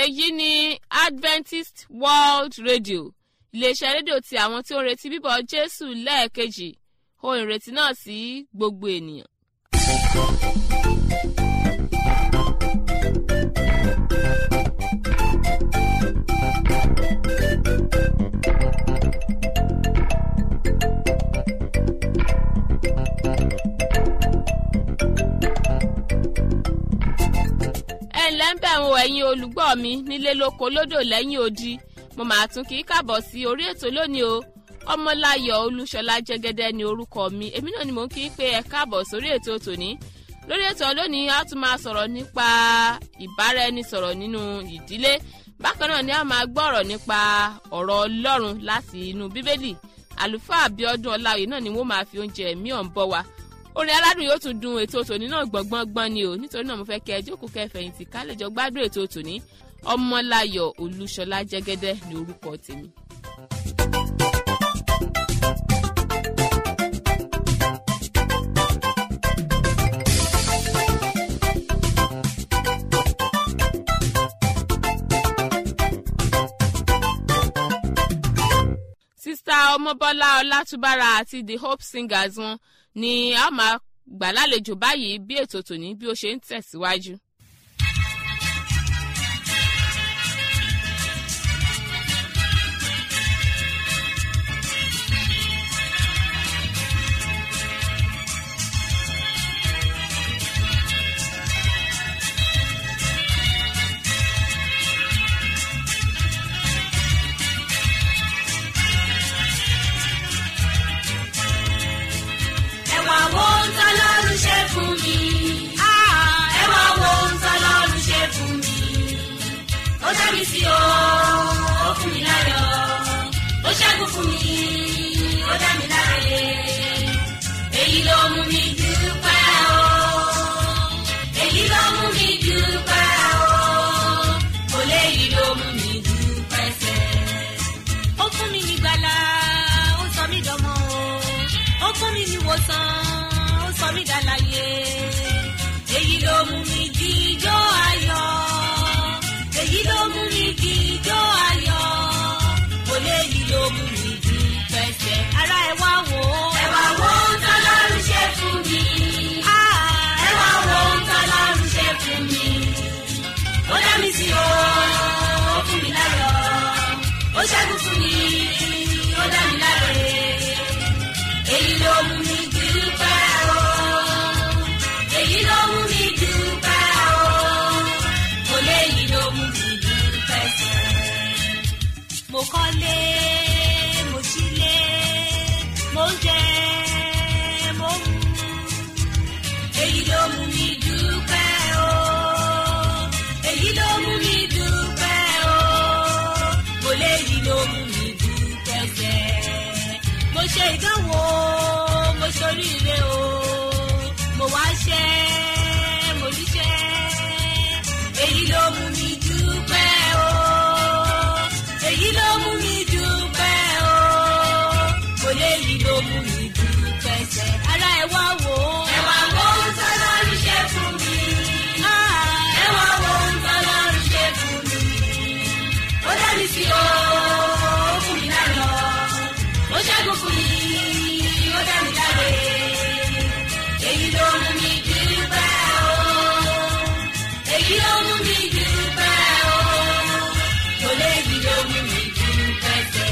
èyí ni adventist world radio iléeṣẹ́ rédíò ti àwọn tí ó ń retí bíbọ̀ jésù lẹ́ẹ̀kejì ohun ìrètí náà sí gbogbo ènìyàn. ẹ ǹlẹ́ ń bẹ̀ wọ ẹ̀yin olùgbọ́ mi nílé lóko lódò lẹ́yìn odi mo máa tún kí í kàbọ̀ sí orí ètò lónìí o ọmọláyọ̀ olúṣọlá jẹ́gẹ́dẹ́ ni orúkọ mi èmi náà ni mò ń kí í pé ẹ káàbọ̀ sórí ètò tòní lórí ètò lónìí a tún máa sọ̀rọ̀ nípa ìbáraẹnisọ̀rọ̀ nínú ìdílé bákan náà ni a máa gbọ́ ọ̀rọ̀ nípa ọ̀rọ̀ ọlọ́run láti inú bíbélì àlùfáà abiodun ọláwìí náà ni wọ́n máa fi oúnjẹ ẹ̀mí ọ̀n bọ́ wa orin aládùn yóò tún dun ètò tòní náà gbọ̀ngbọ̀ngbọ̀n ni o nítorí náà mo fẹ́ kẹ́ ẹ jókòó kẹfẹ̀yìntì ká lè jọ gbádùn ètò tòní ọmọláyọ̀ olúṣọlá jẹ́gẹ́dẹ́ ní orúkọ tèmi. sista ọmọbọlá ọlátúbára àti the hope singers wọn ni a máa gbà lálejò báyìí bí ètò tòní bí ó ṣe ń tẹ̀síwájú. ẹ wá wo ohun tọ́lọ́run ṣe fún mi. ẹ wá wo ohun tọ́lọ́run ṣe fún mi. ó dá mi sí o ó fún mi láyọ̀ ó ṣẹ́gun fún mi ó dá mi láre. èyí ló mú mi dúpẹ́ o. èyí ló mú mi dúpẹ́ o. kò léyìí ló mú mi dúpẹ́ sẹ́. ó fún mi ní gbàlà ó sọ mí dọmọ o ó fún mi ní wòsàn ó sọ mí dàlàyé èyí ló mú mi jíjó ayọ̀ èyí ló mú mi jíjó ayọ̀ kò léyìí ló mú mi jí pẹ́sẹ̀ ara ẹ wá wò ó. ẹ wá wo ohun tọ́lọ́run ṣe fún mi. ẹ wá wo ohun tọ́lọ́run ṣe fún mi. ó dá mi sí o ó fún mi láyọ̀ ó ṣẹ́gun fún mi ó dá mi láre èyí ló mú mi dúpẹ́ o èyí ló mú mi dúpẹ́ o kò léyìí ló mú mi dúpẹ́ sẹ́. mo kọ́lé mo sílé mo ń jẹ mo ń mu èyí ló mú mi dúpẹ́ o èyí ló mú mi dúpẹ́ o kò léyìí ló mú mi dúpẹ́ sẹ́ mo ṣe ìdánwò mo ṣoríire o mo wá ṣẹ́ mo ríṣẹ́ èyí ló mú mi dúpẹ́ o èyí ló mú mi dúpẹ́ o kò léyìí ló mú mi dúpẹ́ sẹ́ ara ẹ wá wò ó. ẹ wá wo ohun tọ́lọ́run ṣe fún mi. ẹ wá wo ohun tọ́lọ́run ṣe fún mi. ó dá mi sí o ó fún mi láyọ̀ ó ṣẹ́gun fún mi ó dá mi láre èyí ló mú mi dúpẹ́ o èyí ló mú mi dúpẹ́ o kò léyìí ló mú mi dúpẹ́ sẹ́.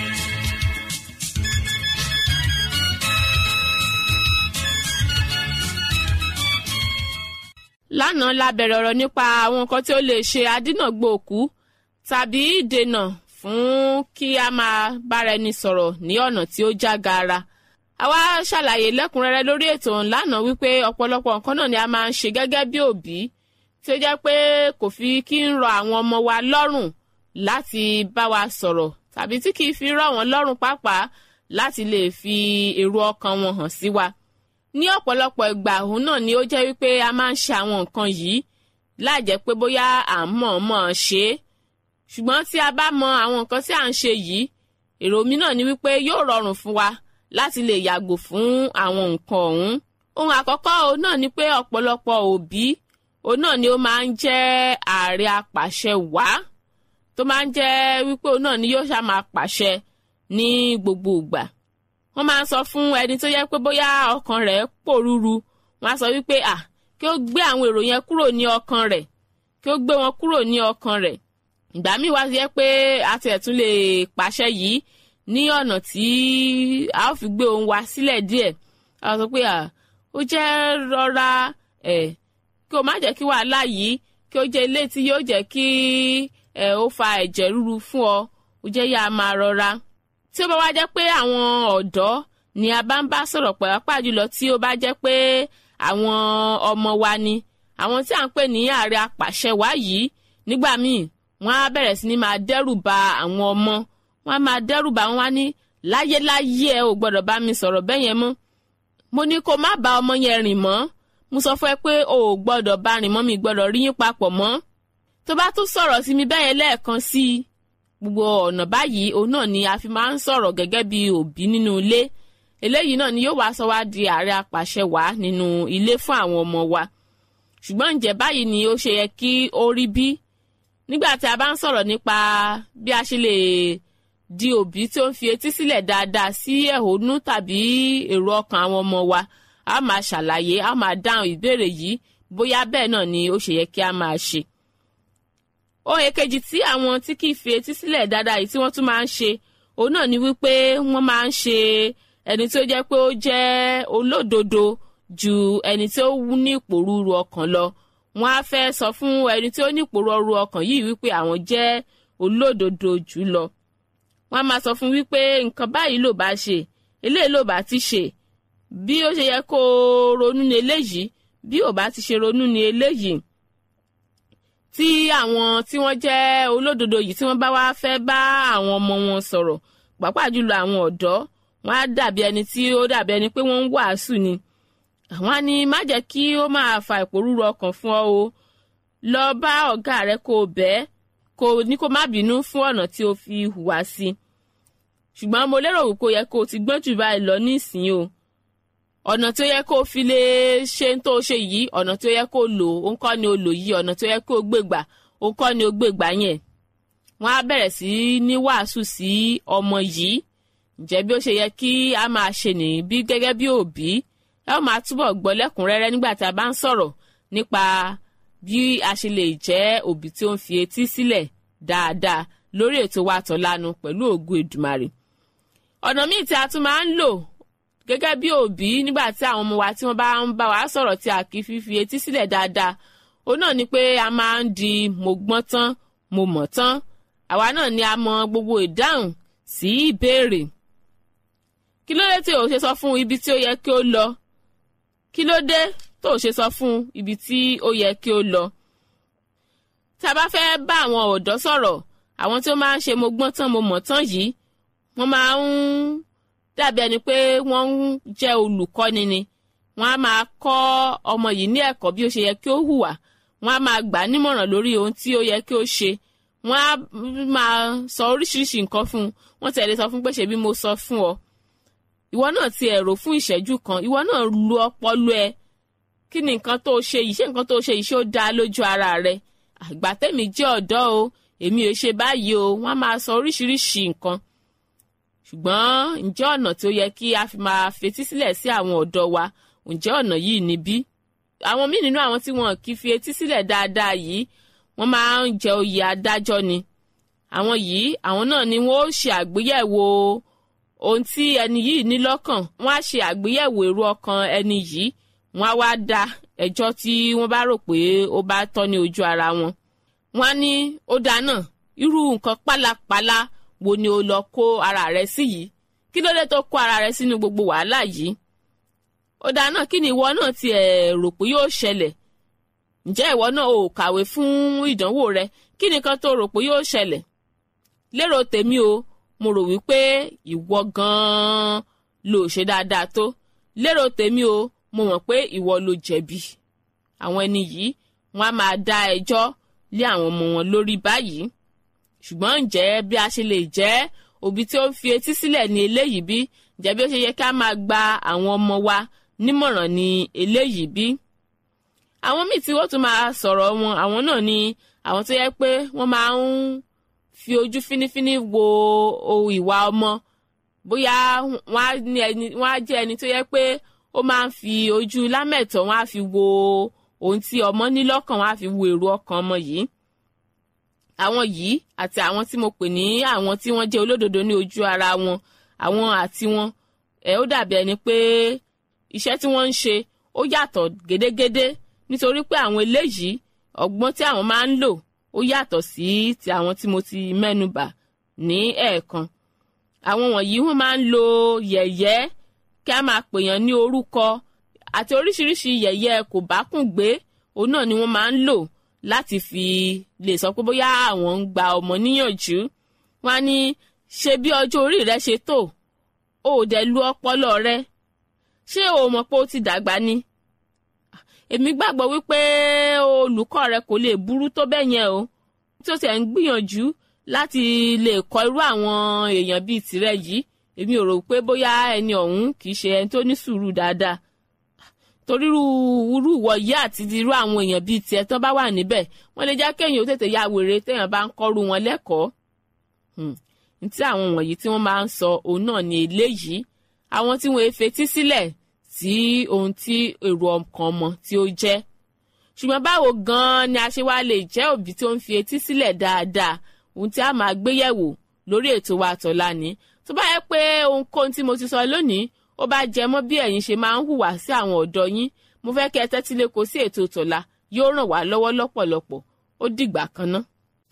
lánàá la bẹ̀rẹ̀ ọ̀rọ̀ nípa àwọn nǹkan tí ó lè ṣe adínàgbò òkú tàbí ìdènà fún kí a máa bára ẹni sọ̀rọ̀ ní ọ̀nà tí ó já gaara. àwa ṣàlàyé lẹ́kùnrẹ́rẹ́ lórí ètò lánàá wípé ọ̀pọ̀lọpọ̀ nǹkan náà ni a máa ń ṣe gẹ́gẹ́ bí òbí tí ó jẹ́ pé kò fi kí ń rọ àwọn ọmọ wa lọ́rùn láti bá wa sọ̀rọ̀ tàbí tí kì í fi rọ̀ wọ́n lọ́rùn pàápàá láti lè fi èrò ọkàn wọn hàn sí wa ní ọ̀pọ̀lọpọ̀ ìgbà òun náà ni ó jẹ́ wípé a máa ń ṣe àwọn nǹkan yìí láìjẹ́ pé bóyá à ń mọ̀ọ́mọ̀ ṣe é ṣùgbọ́n tí a bá mọ àwọn nǹkan tí à ń ṣe yìí èrò mi náà ni wípé yóò rọrùn fún wa láti lè yàgò fún àwọn nǹkan ọ̀hún ohun àkọ́kọ́ òun náà ni pé ọ̀pọ̀lọpọ̀ òbí òun náà ni ó máa ń jẹ́ ààrẹ apàṣẹ wàá tó máa ń jẹ́ wípé òun náà ni yóò ṣá máa pàṣẹ ní gbogbo ìgbà wọ́n máa ń sọ fún ẹni tó yẹ pé bóyá ọkàn rẹ̀ pòrúru wọ́n á sọ wípé à kí ó gbé àwọn èrò yẹn kúrò ní ọkàn rẹ̀ kí ó gbé wọn kúrò ní ọkàn rẹ̀ ìgbà míì wá yẹ pé a tiẹ̀ tún lè pàṣẹ yìí ní ọ̀nà tí a ó fi gbé ohun wa sílẹ̀ díẹ̀ a sọ pé à ó jẹ́ rọra ẹ̀ kí o má jẹ́ kí wàhálà yìí kí ó jẹ́ ilé tí yóò jẹ́ kí ẹ̀ ó fa ẹ̀jẹ̀ ríru fún ọ ó jẹ́ yá a máa rọra tí ó bá wá jẹ́ pé àwọn ọ̀dọ́ ni a bá ń bá sọ̀rọ̀ pàápàá jùlọ tí ó bá jẹ́ pé àwọn ọmọ wa ni àwọn tí à ń pè ní ààrẹ apàṣẹ wá yìí nígbà míì wọ́n á bẹ̀rẹ̀ sí ni máa dẹ́rù ba àwọn ọmọ wọ́n á máa dẹ́rù ba wọn wá ní láyéláyé ẹ ò gbọ́dọ̀ bá mi sọ̀rọ̀ bẹ́ẹ̀ yẹn mọ́ mo ní kó má bá ọmọ yẹn rìn mọ́ mo sọ fún ẹ pé o ò gbọ́dọ̀ bá rìn mọ́ mi gbọ́dọ̀ rí yín papọ̀ mọ́ tó bá tún sọ̀rọ̀ sí mi bẹ́ẹ̀ yẹn lẹ́ẹ̀kan sí i gbogbo ọ̀nà báyìí òun náà ni a fi máa ń sọ̀rọ̀ gẹ́gẹ́ bí òbí nínú ilé eléyìí náà ni yóò wá sọ wá di ààrẹ apàṣẹ wá nínú ilé fún àwọn ọmọ wa ṣùgbọ́n ǹjẹ́ báyìí ni ó ṣe yẹ kí ó rí bí nígbà tí a bá ń sọ̀rọ̀ nípa bí a ṣe lè di òbí tí ó ń fi etí sílẹ̀ dáadáa sí ẹ̀hónú tàbí èrò ọkàn àwọn ọmọ wa a máa ṣàlàyé a máa dáhùn ìbéèrè yìí bóyá bẹ́ẹ̀ náà ni ó ṣe yẹ kí a máa ṣe ohun èkejì tí àwọn tí kì í fi etí sílẹ̀ dáadáa yìí tí wọ́n tún máa ń ṣe òun náà ni wípé wọ́n máa ń ṣe ẹni tí ó jẹ́ pé ó jẹ́ olódodo ju ẹni tí ó ní ìpòrúurú ọkàn lọ wọ́n á fẹ́ sọ fún ẹni tí ó ní ìpòrúurú ọkàn yìí wípé àwọn jẹ́ olódodo jù lọ wọ́n á máa sọ fún wípé nǹkan báyìí ló bá ṣe eléyìí ló bá ti ṣe bí ó ṣe yẹ kó ronú ní eléyìí bí ò bá ti ṣe ronú ní eléyìí tí àwọn tí wọ́n jẹ́ olódodo yìí tí wọ́n bá wá fẹ́ bá àwọn ọmọ wọn sọ̀rọ̀ pàápàá jùlọ àwọn ọ̀dọ́ wọn á dàbí ẹni tí ó dàbí ẹni pé wọ́n ń wàásù ni àwọn á ní má jẹ́ kí ó máa fa ìpòrúru ọkàn fún ọ o lọ bá ọ̀gá rẹ kó o bẹ́ẹ̀ kó ní kó má bínú fún ọ̀nà tí o fi hùwà sí ṣùgbọ́n mo lérò wípé ó yẹ kó o ti gbọ́n jù báyìí lọ nísìnyí o ọ̀nà tó yẹ kó o fi lè ṣe ń tó ṣe yìí ọ̀nà tó yẹ kó o lò ó ń kọ́ ni o lò yìí ọ̀nà tó yẹ kó o gbègbà ó ń kọ́ ni o gbègbà yẹn wọ́n á bẹ̀rẹ̀ sí ní wàásù sí ọmọ yìí ǹjẹ́ bí ó ṣe yẹ kí a máa ṣe nìyí bí gẹ́gẹ́ bí òbí ẹ ó máa túbọ̀ gbọ́ lẹ́kùnrẹ́rẹ́ nígbà tí a bá ń sọ̀rọ̀ nípa bí a ṣe lè jẹ́ òbí tí ó ń fi etí sílẹ̀ dáadáa lórí ètò wa tọ̀lanu pẹ̀lú ògo Èdùmàrè ọ̀nà míì tí a tún máa ń lò gẹ́gẹ́ bí òbí nígbà tí àwọn ọmọ wa tí wọ́n bá ń bá wa sọ̀rọ̀ tí a kì í fífi etí sílẹ̀ dáadáa òun náà ni pé a máa ń di mo gbọ́n tán mo mọ̀ tán àwa náà ni a mọ gbogbo ìdáhùn sí ìbéèrè kí ló dé tí o ṣe sọ fún ibi tí ó yẹ kí ó lọ kí ló dé tó o ṣe sọ fún ibi tí ó yẹ kí ó lọ tí a bá fẹ́ bá àwọn ọ̀dọ́ sọ̀rọ̀ àwọn tí ó máa ń ṣe mo gbọ́n tán mo mọ̀ tán yìí wọ́n máa ń dàbí ẹni pé wọ́n ń jẹ́ olùkọ́ni ni wọ́n á máa kọ́ ọmọ yìí ní ẹ̀kọ́ bí ó ṣe yẹ kí ó hùwà wọ́n á máa gbà á nímọ̀ràn lórí ohun tí ó yẹ kí ó ṣe wọ́n á máa sọ oríṣiríṣi nǹkan fún un wọ́n tẹ̀lé sọ fún pé ṣebí mo sọ fún ọ ìwọ náà ti ẹ̀rọ fún ìṣẹ́jú kan ìwọ náà lu ọpọlọ ẹ kí ni nǹkan tó ṣe yìí ṣé nǹkan tó ṣe yìí ṣé ó dáa lójú ara rẹ àgbà tèmi jẹ́ ọ̀dọ́ o èmi ò ṣe báyìí o wọ́n á máa sọ oríṣiríṣi nǹkan ṣùgbọ́n ǹjẹ́ ọ̀nà tí ó yẹ kí a fi máa fetí sílẹ̀ sí àwọn ọ̀dọ́ wa ǹjẹ́ ọ̀nà yìí níbí àwọn míì nínú àwọn tí wọn kì í fi etí sílẹ̀ dáadáa yìí wọ́n máa ń jẹ oyè adájọ́ ni àwọn yìí àwọn náà ni wọ́n ó ṣe àgbéyẹ̀wò ohun tí ẹni yìí ní lọ́kàn wọ́n á ṣe àgbéyẹ̀wò èrò ọkàn ẹni yìí wọ́n á wá da ẹjọ́ tí wọ́n bá rò pé ó bá tọ́ ní ojú ara wọn wọ́n á ní ó dáná irú nǹkan pálapàla wo ni o lọ kó ara rẹ sí yìí kí ló dé tó kó ara rẹ sínú gbogbo wàhálà yìí ó dáná kí ni ìwọ náà ti ẹ̀ rò pé yóò ṣẹlẹ̀ ǹjẹ́ ìwọ náà ò kàwé fún ìdánwò rẹ kí nìkan tó rò pé yóò ṣẹlẹ̀ lérò tèmi o mo rò wípé ìwọ gan-an ló ṣe dáadáa tó lérò tèmi o mo mọ̀ pé ìwọ ló jẹ̀bi àwọn ẹni yìí wọ́n á máa dá ẹjọ́ lé àwọn ọmọ wọn lórí báyìí ṣùgbọ́n ǹjẹ́ bí a ṣe lè jẹ́ òbí tí ó ń fi etí sílẹ̀ ní eléyìí bí ǹjẹ́ bí ó ṣe yẹ ká máa gba àwọn ọmọ wa nímọ̀ràn ní eléyìí bí àwọn míì tí wọ́n tún máa sọ̀rọ̀ wọn àwọn náà ni àwọn tó yẹ pé wọ́n máa ń fi ojú fínífíní wo ohun ìwà ọmọ bóyá wọ́n á ní ẹni wọ́n á jẹ́ ẹni tó yẹ pé ó máa ń fi ojú lámẹ̀tọ́ wọ́n á fi wo ohun tí ọmọ ní lọ́kàn wọ́n á fi wo èrò ọkàn ọmọ yìí àwọn yìí àti àwọn tí mo pè ní àwọn tí wọ́n jẹ́ olódodo ní ojú ara wọn àwọn àti wọn ẹ̀ ó dàbí ẹni pé iṣẹ́ tí wọ́n ń ṣe ó yàtọ̀ gédégédé nítorí pé àwọn eléyìí ọgbọ́n tí àwọn máa ń lò ó yàtọ̀ sí ti àwọn tí mo ti mẹ́nubà ní ẹ̀ẹ̀kan àwọn wọ̀nyí wọ́n máa ń lo yẹ̀yẹ́ kí a máa pèèyàn ní orúkọ àti oríṣiríṣi yẹ̀yẹ́ kò bá kùn gbé òun náà ni wọ́n máa ń lò láti fi lè sọ pé bóyá àwọn ń gba ọmọ níyànjú wọn á ní ṣe bí ọjọ́ orí rẹ ṣe tó o ò dẹ̀ lu ọpọlọ rẹ ṣé o mọ̀ pé o ti dàgbà ni èmi gbàgbọ́ wípé olùkọ́ rẹ kò lè burú tó bẹ́ẹ̀ yẹn o tí ó ti ẹ̀ ń gbìyànjú láti lè kọ́ irú àwọn èèyàn bíi tirẹ̀ yìí èmi ò rò pé bóyá ẹni ọ̀hún kì í ṣe ẹni tó ní sùúrù dáadáa torí irú irú ìwọ̀yí àti irú àwọn èèyàn bíi tiẹ̀ tán bá wà níbẹ̀ wọ́n lè jẹ́ kéèyàn ó tètè ya wèrè téèyàn bá ń kọ́rù wọn lẹ́kọ̀ọ́ ní tí àwọn wọ̀nyí tí wọ́n máa ń sọ òun náà ní eléyìí àwọn tí wọ́n fetí sílẹ̀ sí ohun tí èrò ọkàn ọmọ tí ó jẹ́ ṣùgbọ́n báwo gan-an ni a ṣe wá lè jẹ́ òbí tó ń fi etí sílẹ̀ dáadáa ohun tí a máa gbé yẹ̀wò lórí ètò wa tọ̀la ni tó bá yẹ pé ohunkóhun tí mo ti sọ lónìí ó bá jẹ mọ́ bí ẹ̀yin ṣe máa ń hùwà sí àwọn ọ̀dọ́ yín mo fẹ́ kẹ́ ẹ tẹ́tí lẹ́kọ̀ọ́ sí ètò tọ̀la yóò ràn wá lọ́wọ́ lọ́pọ̀lọpọ̀ ó dìgbà kan ná.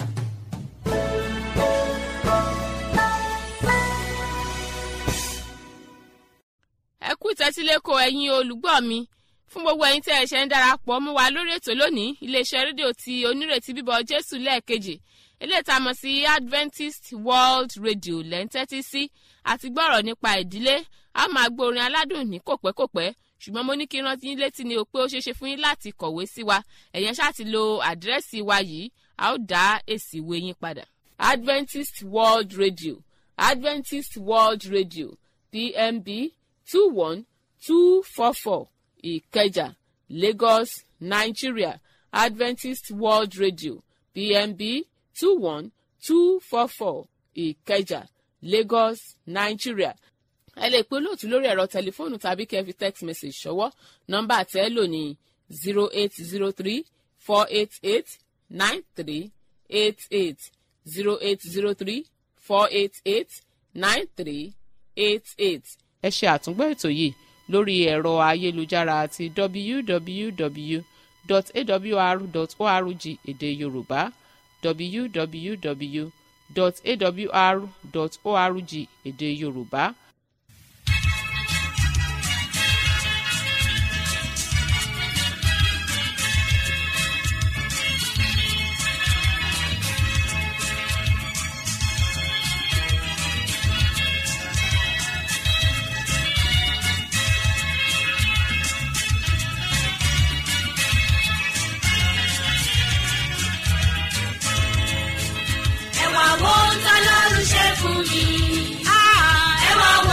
ẹ kú ìtẹ́tíléko ẹ̀yin olùgbọ́ mi fún gbogbo ẹ̀yin tí ẹ ṣe ń darapọ̀ mú wa lórí ètò lónìí iléeṣẹ́ rédíò ti onírètí bíbọ̀ jésù lẹ́ẹ̀kejì eléyìí tá a mọ̀ sí adventist world radio lẹ́ńtẹ́tí sí àti gbọ́rọ̀ nípa ìdílé a máa gbọ́ orin aládùn ní kòpẹ́kòpẹ́ ṣùgbọ́n mo ní kí rántí yín létí ni o pé ó ṣeé ṣe fún yín láti kọ̀wé sí wa ẹ̀yẹn ṣáà ti lo àdírẹ́sì wa yìí a ó dá èsì ìwé yín padà. adventist world radio adventist world radio pmb two one two four four ìkẹjà lagos nigeria adventist world radio pmb two one two four four ìkẹjà lagos nigeria ẹ lè pe olóòtú lórí ẹ̀rọ tẹlifóònù tàbí kẹ́ fi text message ṣọwọ́ nọ́mbà tẹ́ ẹ lò ní zero eight zero three four eight eight nine three eight eight zero eight zero three four eight eight nine three eight eight. ẹ ṣe àtúngbọ́ ètò yìí lórí ẹ̀rọ ayélujára àti www.awr.org èdè yorùbá www.awr.org èdè yorùbá. ẹwà wo ń tọ́lọ́run ṣe fún mi. ẹwà wo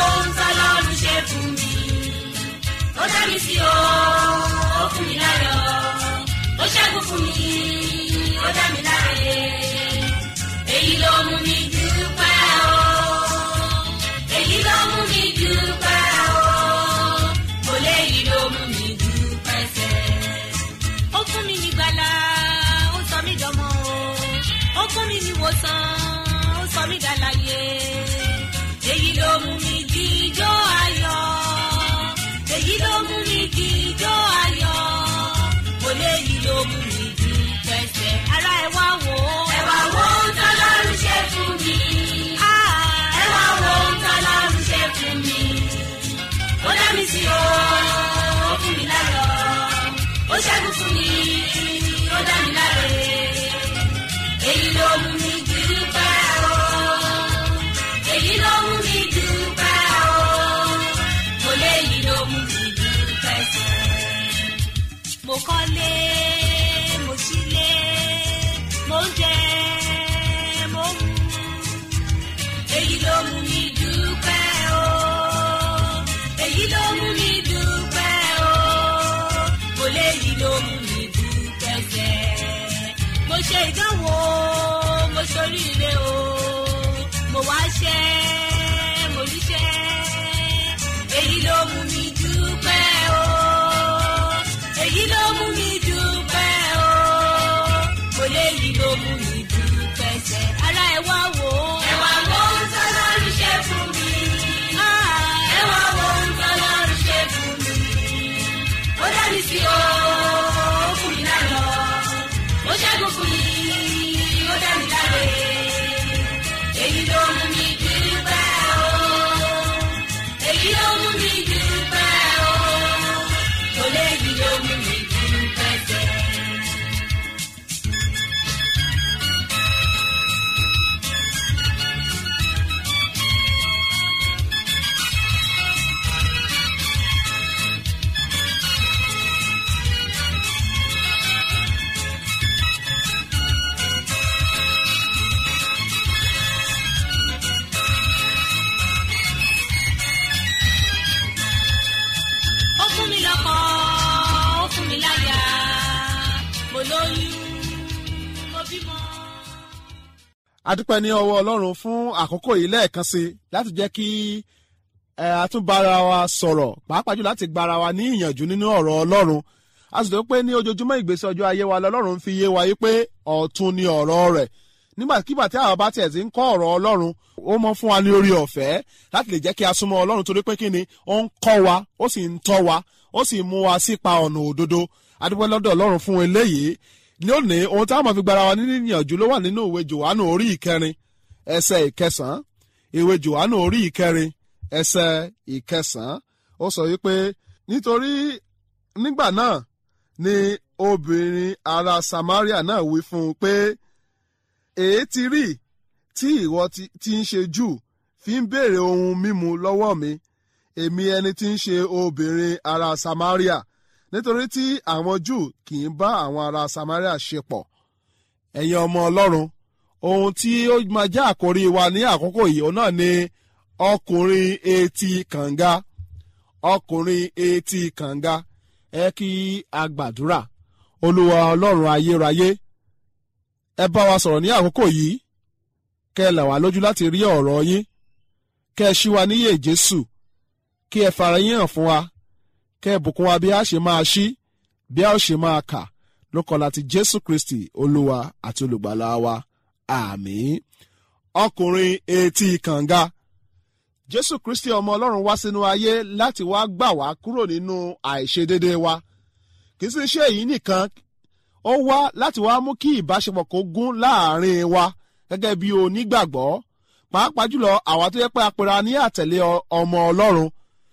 ṣe ìdánwò mo ṣoríire o mo wá ṣẹ́ mo ríṣẹ́ èyí ló mú mi dúpẹ́ o èyí ló mú mi dúpẹ́ o mo léyìí ló mú mi dúpẹ́ sẹ́ ara ẹ̀ wá wò ó. ẹ wá wo ohun tó lọ́rùn ṣe fún mi. ẹ wá wo ohun tó lọ́rùn ṣe fún mi. ó dá mi sí o ó fún mi láyọ̀ ó ṣẹ́gun fún mi ó dá mi láre èyí ló mú mi dúpẹ́ o èyí ló mú mi dúpẹ́ o kò léyìí ló mú mi dúpẹ́ sẹ́. ó fún mi lọ́kọ̀ ó fún mi láyà mo lóyún mo bímọ. adúpẹ́ ní ọwọ́ ọlọ́run fún àkókò yìí lẹ́ẹ̀kan sí i láti jẹ́ kí ẹ àtúnbára wa sọ̀rọ̀ pàápàá jù láti gbára wa ní ìyànjú nínú ọ̀rọ̀ ọlọ́run a sì tó pé ní ojoojúmọ́ ìgbésí ọjọ́ ayé wa lọ́lọ́run fi yé wa yí pé ọ̀tun ni ọ̀rọ̀ rẹ̀ nígbàkigbà tí àwọn bá tiẹ̀ ti ń kọ́ ọ̀rọ̀ ọlọ́run ó mọ fún wa ní orí ọ̀fẹ́ láti lè jẹ́ kí a súnmọ́ ọlọ́run torí pé kí ni ó ń kọ́ wa ó sì ń tọ́ wa ó sì mú wa sípa ọ̀nà òdodo adúpẹ́ lọ́dọ̀ ọlọ́run fún eléyìí lónìí ohun táwọn máa fi gbára wa nínú ìyànjú ló wà nínú ìwé jòhánù orí ìkẹrin ẹsẹ̀ ìkẹsàn-án ìwé jòhánù orí ìkẹrin ẹsẹ̀ ìkẹsàn-án ó sọ wípé nítorí nígbà náà ni obìnrin ará samaria náà wí fún un pé èé ti rí tí ìwọ ti ti ń ṣe jù fi ń béèrè ohun mímu lọ́wọ́ mi èmi ẹni tí ń ṣe obìnrin ará samaria nítorí tí àwọn jù kì í bá àwọn ará samaria ṣe pọ̀ ẹ̀yin ọmọ ọlọ́run ohun tí ó máa jẹ́ àkórí wa ní àkókò yìí òun náà ni ọkùnrin etí kànga ọkùnrin etí kànga ẹ kí a gbàdúrà olúwa ọlọ́run ayérayé ẹ bá wa sọ̀rọ̀ ní àkókò yìí kẹ́ ẹ là wá lójú láti rí ọ̀rọ̀ yín kẹ́ ẹ ṣí wa níyè jésù kí ẹ fara yín hàn fún wa kẹ́ ẹ bùkún wa bí a ṣe máa ṣí bí a ó ṣe máa kà lókọ láti jésù kristi olúwa àti olùgbàlà wa àmín ọkùnrin etí kànga jésù kristi ọmọ ọlọ́run wá sínú ayé láti wá gbà wá kúrò nínú àìṣedédé wa kì í sì ṣe èyí nìkan ó wá láti wá mú kí ìbáṣepọ̀ kó gún láàrin wa gẹ́gẹ́ bí onígbàgbọ́ pàápàá jùlọ àwa tó yẹ pé apẹ̀rẹ̀ ní àtẹ̀lé ọmọ ọlọ́run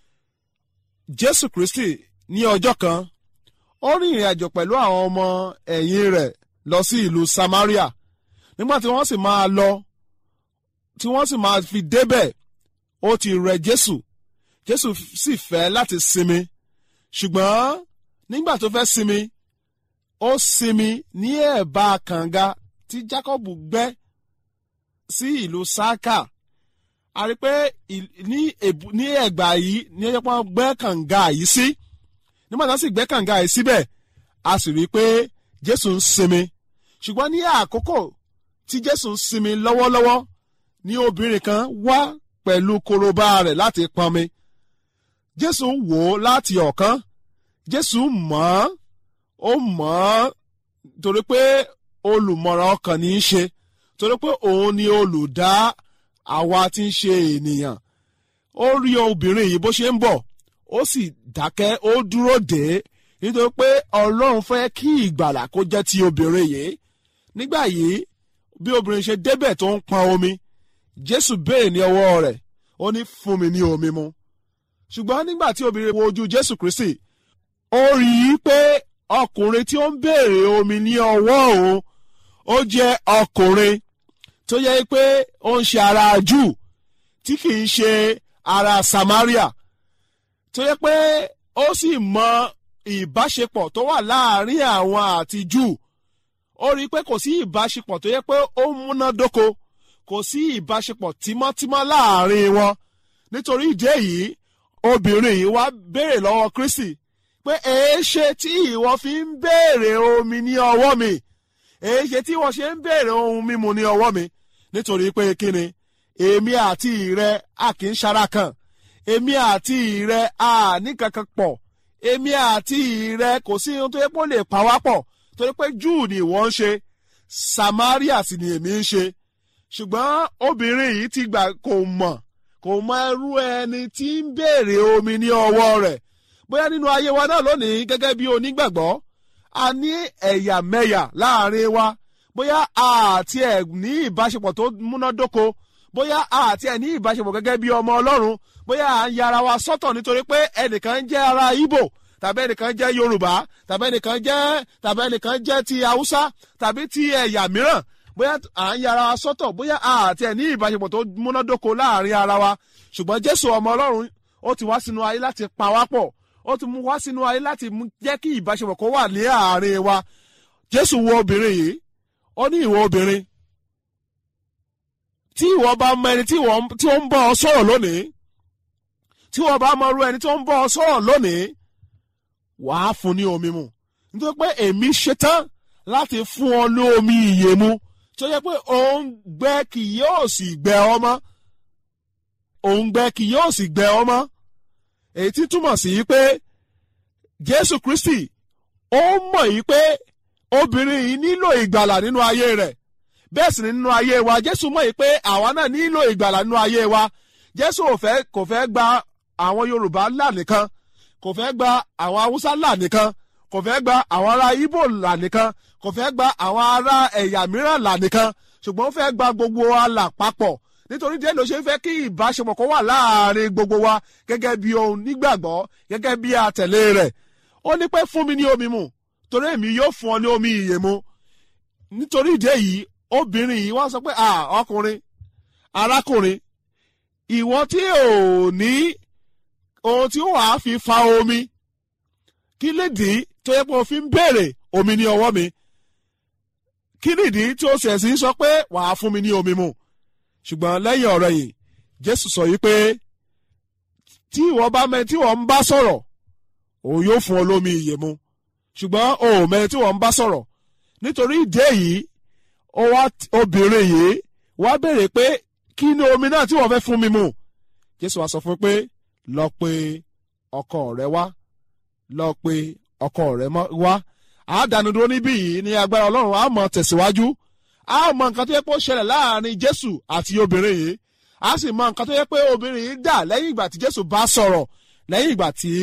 jésù kristi ní ọjọ́ kan ó rin ìrìn àjò pẹ̀lú àwọn ọmọ ẹ̀yìn rẹ̀ lọ sí ìlú samaria nígbà tí wọ́n sì máa lọ tí wọ́n sì máa fi débẹ̀ ó ti rẹ jésù jésù sì fẹ́ láti sinmi ṣùgbọ́n nígbà tó fẹ́ sinmi ó sinmi ní ẹ̀bá kànga tí jacob gbẹ́ sí ìlú sáká a rí pé ní ẹ̀gbà yìí ní ẹjọ́ pọ́n gbẹ́ kànga yìí sí nígbà tó sì gbẹ́ kànga yìí síbẹ̀ a sì rí i pé jésù ń sinmi ṣùgbọ́n ní àkókò tí jésù ń sinmi lọ́wọ́lọ́wọ́ ní obìnrin kan wá pẹ̀lú korobá rẹ̀ láti pọnmi jésù wò ó láti ọ̀kan jésù mọ̀ ọ́n ó mọ̀ ọ́n torí pé olùmọ̀ràn ọkàn ní í ṣe torí pé òun ni olùdá àwa tí ń ṣe ènìyàn ó rí obìnrin yìí bó ṣe ń bọ̀ ó sì dákẹ́ ó dúró dé nítorí pé ọlọ́run fẹ́ kí ìgbàlà kó jẹ́ ti obìnrin yìí nígbà yìí bí obìnrin ṣe débẹ̀ tó ń pọn omi jésù béèrè ní ọwọ́ rẹ̀ ó ní fún mi ní omi mu ṣùgbọ́n nígbà tí obìnrin wo ojú jésù kristi ó rí i pé ọkùnrin tí ó ń béèrè omi ní ọwọ́ òun ó jẹ́ ọkùnrin tó yẹ pé ó ń ṣe ara jù tí kì í ṣe ara samaria tó yẹ pé ó sì mọ ìbáṣepọ̀ tó wà láàrin àwọn àti jù ó rí i pé kò sí ìbáṣepọ̀ tó yẹ pé ó múnádóko kò sí ìbáṣepọ̀ tímọ́tímọ́ láàrin wọn nítorí ìdí èyí obìnrin yìí wá béèrè lọ́wọ́ kristi pé èé ṣe tí ìwọ fi ń béèrè omi ní ọwọ́ mi èyí ṣe tí wọ́n ṣe ń béèrè ohun mímu ní ọwọ́ mi nítorí pé kíni èmi àti ìrẹ a kì í ṣara kan èmi àti ìrẹ a ní kankan pọ̀ èmi àti ìrẹ kò sí ohun tó yẹ kó lè pa wá pọ̀ torí pé júù ni ìwọ ń ṣe samaria sì ni èmi ń ṣe ṣùgbọ́n obìnrin yìí ti gbà kò mọ̀ kò mọ ẹrú ẹni tí ń béèrè omi ní ọwọ́ rẹ̀ bóyá nínú ayé wa náà lónìí gẹ́gẹ́ bí onígbàgbọ́ a ní ẹ̀yàmẹ̀yà láàrin wa bóyá àti ẹ̀ ní ìbáṣepọ̀ tó múnádóko bóyá àti ẹ̀ ní ìbáṣepọ̀ gẹ́gẹ́ bí ọmọ ọlọ́run bóyá à ń yára wa sọ́tọ̀ nítorí pé ẹnìkan jẹ́ ara Ìgbò tàbí ẹnìkan jẹ́ Yorùbá tàbí ẹnìkan jẹ́ tàbí ẹnìkan jẹ́ ti Haúsá tàbí ti ẹ̀yà mìíràn bóyá à ń yára wa sọ́tọ̀ bóyá àti ẹ̀ ní ìbáṣepọ̀ tó múnádóko láàrin ara wa ṣùgbọ́n Jésù ọmọ ọlọ́run ó ti wá sínú ayé láti pa wá pọ̀ ó ti mú wá sínú ayé láti jẹ́ kí ìbáṣepọ̀ kó wà ní àárín wa Jésù wo obìnrin yìí ó ní ìwọ obìnrin tí ìwọ bá mọ ẹni tí ó ń bọ́ ọ sọ̀rọ̀ lónìí tí ìwọ bá mọ irú ẹni tí ó ń bọ́ ọ sọ̀rọ̀ lónìí wàá fún ní omi mu nítorí pé èmi ṣetán láti fún ọ ní omi ìyè mu tó yẹ pé òun gbẹ kì yóò sì gbẹ ọ mọ́ òun gbẹ kì yóò sì gbẹ ọ mọ́ èyí tí túmọ̀ sí pé Jésù Kristi ó mọ̀ yìí pé obìnrin yìí nílò ìgbàlà nínú ayé rẹ̀ bẹ́ẹ̀ sì ni nínú ayé wa Jésù mọ̀ yìí pé àwa náà nílò ìgbàlà nínú ayé wa Jésù ò fẹ́ kò fẹ́ gba àwọn Yorùbá là nìkan kò fẹ́ gba àwọn Haúsá là nìkan kò fẹ́ gba àwọn ará Ìgbò là nìkan kò fẹ́ gba àwọn ará ẹ̀yà mìíràn là nìkan ṣùgbọ́n ó fẹ́ gba gbogbo wa là papọ̀ nítorí díẹ̀ ló ṣe ń fẹ́ kí ìbáṣepọ̀ kó wà láàrin gbogbo wa gẹ́gẹ́ bí ohun nígbàgbọ́ gẹ́gẹ́ bí àtẹ̀lé rẹ̀ ó ní pé fún mi ní omi mu torí èmi yóò fún ọ ní omi ìyè mu nítorí ìdí èyí obìnrin yìí wá sọ pé à ọkùnrin arákùnrin ìwọ tí ò ní ohun tí ó wàá fi fa omi kí lèdí tó yẹ pé o fi ń béèrè omi ní ọwọ́ mi kí nìdí tí ó ṣẹ̀ sí sọ pé wàá fún mi ní omi mu ṣùgbọ́n lẹ́yìn ọ̀rọ̀ yìí Jésù sọ yìí pé tí ìwọ bá mẹ tí wọ́n ń bá sọ̀rọ̀ òun yóò fún ọ lómi ìyè mu ṣùgbọ́n o ò mẹ tí wọ́n ń bá sọ̀rọ̀ nítorí ìdí èyí ó wá obìnrin yìí wá béèrè pé kí ni omi náà tí wọ́n fẹ́ fún mi mu Jésù wá sọ fún pé lọ pe ọkọ rẹ wá lọ pe ọkọ rẹ wá àádánudúró níbí yìí ní agbára Ọlọ́run á mọ tẹ̀síwájú a mọ nǹkan tó yẹ pé ó ṣẹlẹ̀ láàrin Jésù àti obìnrin yìí a sì mọ nǹkan tó yẹ pé obìnrin yìí dà lẹ́yìn ìgbà tí Jésù bá sọ̀rọ̀ lẹ́yìn ìgbà tí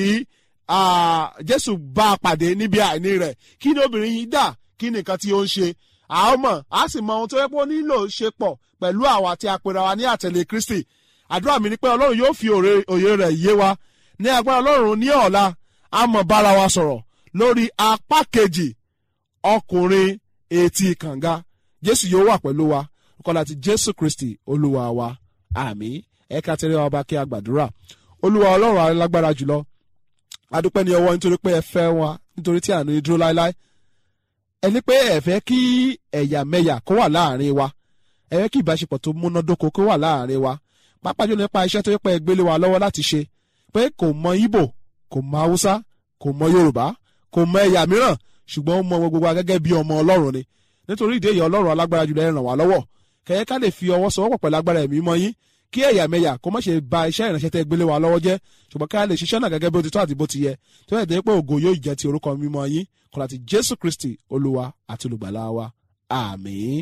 Jésù bá a pàdé níbi àìní rẹ̀ kí ni obìnrin yìí dà kí ni nǹkan tí ó ń ṣe a mọ̀ a sì mọ ohun tó yẹ pé ó nílò ṣe pọ̀ pẹ̀lú àwa tí a pera wa ní àtẹ̀lé Kristi àdúrà mi ni pé Ọlọ́run yóò fi òye rẹ̀ yé wa ní agbára Ọlọ́run ní ọ̀la a mọ̀ bára wa sọ̀rọ̀ lórí apá kejì ọkùnrin etí kànga jésù yóò wà pẹ̀lú wa kọ́lá ti jésù kristi olúwa wa àmín ẹ̀ka tẹ̀lé wa bá kí a gbàdúrà olúwa ọlọ́run alágbára jùlọ adúpẹ́ ní ọwọ́ nítorí pé ẹ fẹ́ wa nítorí tí àánú yín dúró láéláé ẹni pé ẹ fẹ́ kí ẹ̀yàmẹ̀yà kó wà láàrin wa ẹ fẹ́ kí ìbáṣepọ̀ tó múnádóko kó wà láàrin wa pàápàá jùlọ nípa iṣẹ́ tó yẹ pé ẹ gbélé wa lọ́wọ́ láti ṣe pé kò mọ ìbò kò mọ haúsá kò mọ yorùbá kò mọ ẹ̀yà mìíràn ṣùgbọ́n ó mọ gbogbo wa gẹ́gẹ́ bí ọmọ ọlọ́run ni nítorí ìdí èyí ọlọ́run alágbára jùlọ ẹ ràn wá lọ́wọ́ kẹ̀yẹ́ ká lè fi ọwọ́ sowọ́pọ̀ pẹ̀lú agbára ẹ̀mí mọ́ yín kí ẹ̀yà mẹ́yà kó má ṣe ba iṣẹ́ ìránṣẹ́ tẹ́ gbélé wa lọ́wọ́ jẹ́ ṣùgbọ́n ká lè ṣiṣẹ́ náà gẹ́gẹ́ bí ó ti tọ́ àti bó ti yẹ tó yẹ dé pé ògo yóò jẹ́ ti orúkọ mímọ́ yín kọ́lá ti jésù kristi olúwa àti olùgbàlà wa àmín.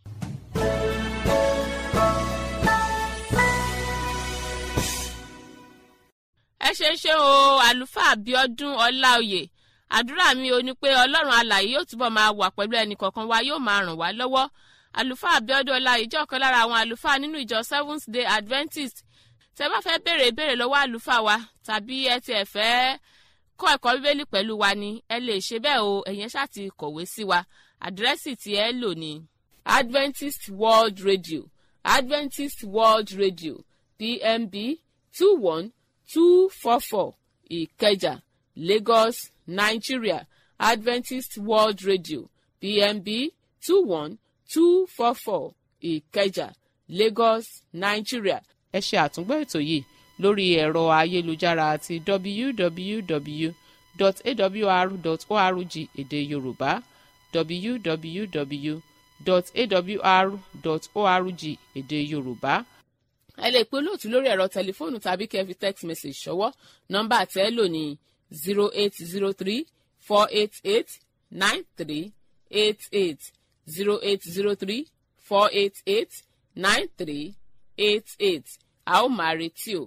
ẹ ṣe ń ṣe o àlùfáà Abíọ́dún Ọláoyè àdúrà mi ò ní pé ọlọ́run alààyè yóò túbọ̀ máa wà pẹ̀lú ẹnì kọ̀ọ̀kan wa yóò máa ràn wá lọ́wọ́ àlùfáà Abíọ́dún Ọláoyè jẹ́ ọ̀kan lára àwọn àlùfáà nínú ìjọ Seventh Day Adventist tẹ́ bá fẹ́ béèrè ìbéèrè lọ́wọ́ àlùfáà wa tàbí ẹ tiẹ̀ fẹ́ kọ́ ẹ̀kọ́ bíbélì pẹ̀lú wa ni ẹ lè ṣe bẹ́ẹ̀ o ẹ̀yẹn ṣáà ti kọ̀wé sí wa àdírẹ́sì tí ẹ lò ní Adventist World Radio Adventist World Radio PMB two one two four four Ìkẹjà Lagos Nigeria Adventist World Radio PMB two one two four four Ìkẹjà Lagos Nigeria. ẹ ṣe àtúngbọ́ ètò yìí lórí ẹ̀rọ ayélujára àti www.awr.org èdè Yorùbá www.awr.org èdè yorùbá ẹ lè pe olóòtú lórí ẹ̀rọ tẹlifóònù tàbí kẹ́ fi text message ṣọwọ́ nọ́mbà tẹ́ lò ní zero eight zero three four eight eight nine three eight eight zero eight zero three four eight eight nine three eight eight a ó máa retí o.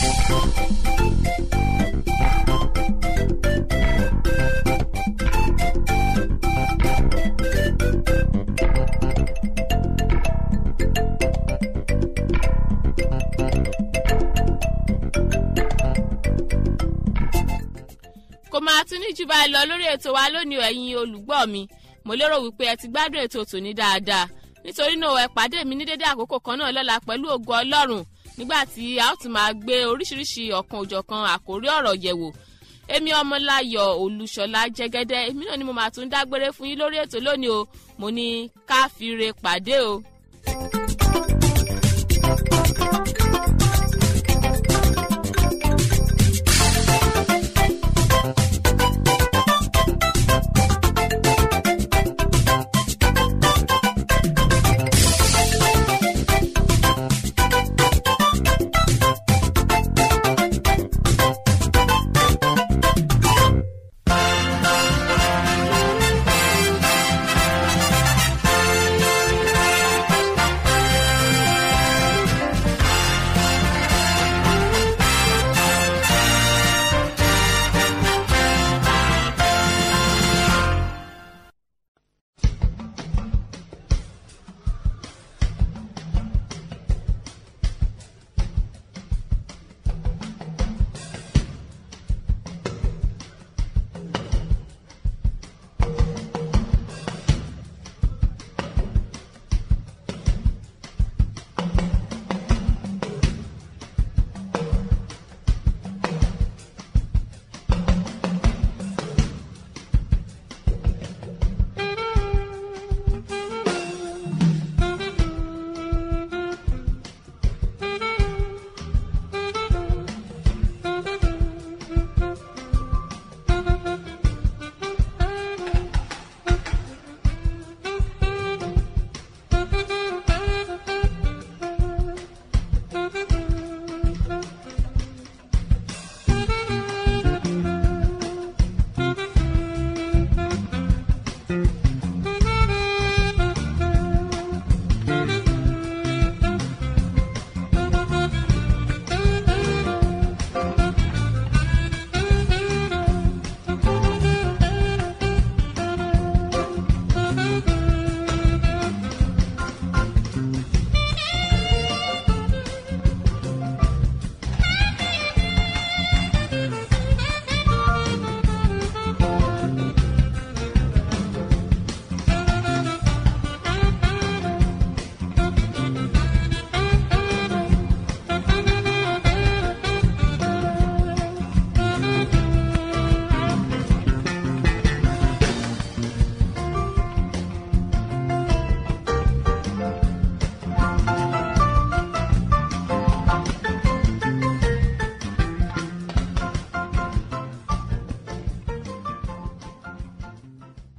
kò máa tún ní jù báyìí lọ lórí ètò wa lónìí ẹ̀yin olùgbọ́ mi mo lérò wípé ẹ ti gbádùn ètò tòní dáadáa nítorí náà ẹ pàdé mi ní dédé àkókò kan náà lọ́la pẹ̀lú ògo ọlọ́run nígbà tí a ó tún máa gbé oríṣiríṣi ọ̀kan òjọ̀kan àkórí ọ̀rọ̀ yẹ̀wò èmi ọmọláyọ̀ olúṣọlá jẹ́gẹ́dẹ́ èmi náà ni mo máa tún dágbére fún yín lórí ètò lónìí o mo ní káfíńre pàdé o.